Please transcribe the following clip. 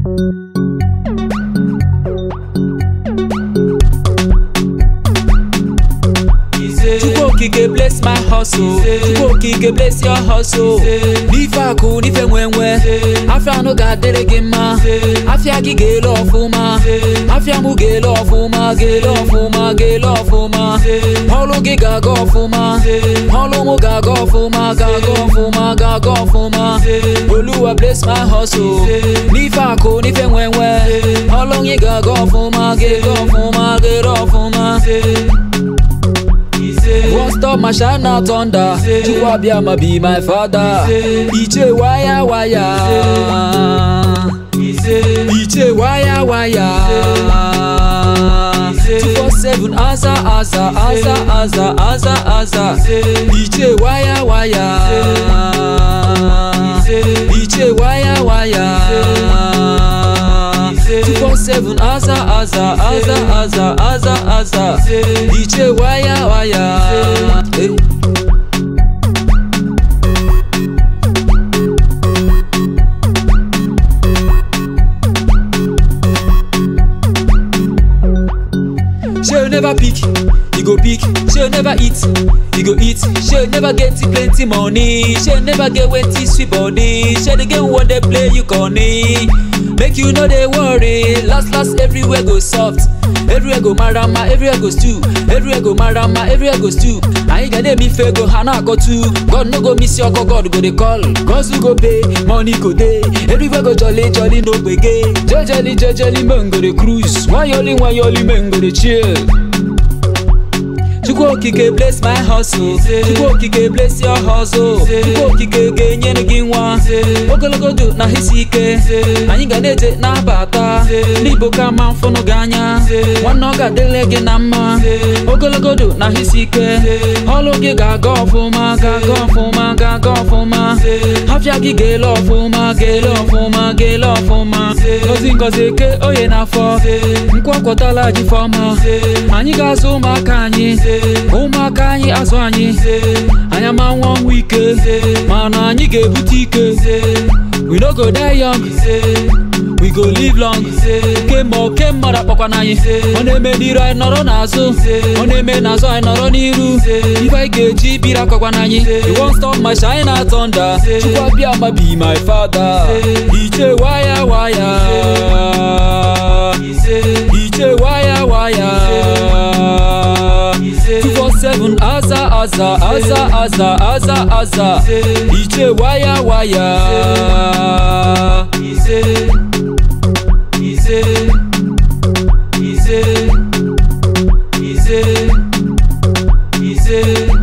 Chukwu okike bless my hustle Chukwu okike bless your hustle n'ife akụ n'ife nwenwe afịa anụ ga-adịrị gị mma afịa gị ga-ele ọfụma afịa mụ ga-ele ọfụma ga-ele ọfụma ga-ele ọfụma ọlụ gị ga-aga ọfụma ọlụ mụ ga-aga ọfụma ga-aga ọfụma ga-aga ọfụma Oluwa bless my hustle n'ife akụ n'ife nwenwe ọlụ gị ga-aga ọfụma ga-ele ọfụma ga-ele ọfụma Won't stop my shine now thunder Chukwu Abịama be my father Iche waya waya Iche waya waya 247 asa asa asa asa asa asa Iche waya waya Iche waya waya 247 asa asa asa asa asa asa Iche waya waya Eh. She'll never pick, you go pick. She'll never eat, you go eat. She'll never get plenty money. She'll never get wetty sweet body. She'll the game when they play you corny. Make you know they worry. Last last everywhere go soft. Everywhere go marama, everywhere go stew. Everywhere go marama, everywhere go stew. I ain't gonna be fair, go hana go too. God no go miss your call, God go they call. Cause you go pay, money go day. Everywhere go jolly, jolly no gbege. Jolly, jolly, jolly man go the cruise. Why yoli, why yoli man go the chill. Chukwu okike bless my hustle Chukwu okike bless your hustle Chukwu okike ga-enyere gị nwa ogologo ndụ na isi ike anyị ga na-eje na-abata n'igbo ka ma mfụnụ gị anya nwanne ọ ga-adịle gị na mma ogologo ndụ na isi ike ọlụ gị ga-aga ọfụma ga-aga ọfụma ga-aga ọfụma afịa gị ga-ele ọfụma ga-ele ọfụma ga-ele ọfụma ngozi ngozi eke oye n'afọ nkwọkwọtala ji fọma anyị ga-azụ ụmụaka anyị ụmụaka anyị azụ anyị anyị ama nwa ọnwụ ike mana anyị ga-ebute ike we no go die young we go live long kemgbe oke mmadụ akpọkwana anyị ọ na-eme n'iru anyị nọrọ n'azụ ọ na-eme n'azụ anyị nọrọ n'iru ife anyị ga-eji biri akọkwana anyị you won't stop my shine na thunder Chukwu Abịama be my father iche waya waya iche waya waya 247 asa asa asa asa asa asa iche waya waya Ize, Ize, Ize, Ize, Ize.